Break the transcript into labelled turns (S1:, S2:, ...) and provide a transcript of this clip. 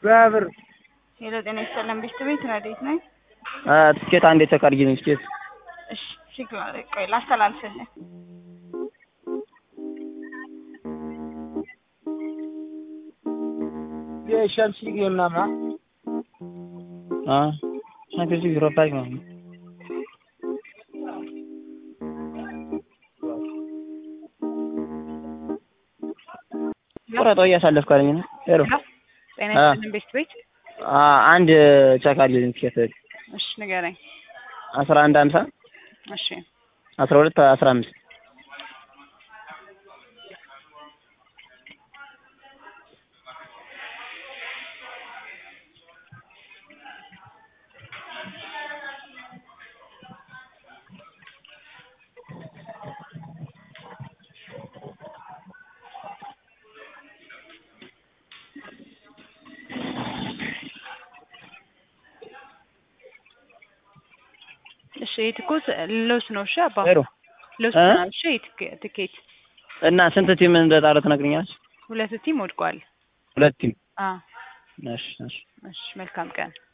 S1: በብር
S2: ሄሎ ጤና ይስጥልን ቤት ቤት ረዴት ነኝ።
S3: ትኬት አንዴ ቼክ አድርጊልኝ ትኬት
S2: እሺ ችግር ቆይ ላስተላልፍልህ።
S1: የሸምስ ሊግ ምናምን
S3: ሻምፒዮንስ ሊግ ዩሮፓ ሊግ ነው። ቁረጠው እያሳለፍክ አለኝ ነው። ሄሎ
S2: ጤና ይስጥልን ቤት ቤት
S3: አንድ ቼክ አድርጊልኝ ትኬት
S2: እሺ ንገረኝ።
S3: አስራ አንድ ሀምሳ
S2: እሺ
S3: አስራ ሁለት አስራ አምስት
S2: እሺ ይሄ ትኩስ ሎስ ነው። እሺ አባ
S3: ሄሎ
S2: ሎስ
S3: እ?
S2: ነው። እሺ ትኬ- ትኬት
S3: እና ስንት ቲም እንደጣለ ትነግሪኛለሽ?
S2: ሁለት ቲም ወድቋል።
S3: ሁለት ቲም።
S2: አ
S3: እሺ እሺ
S2: እሺ መልካም ቀን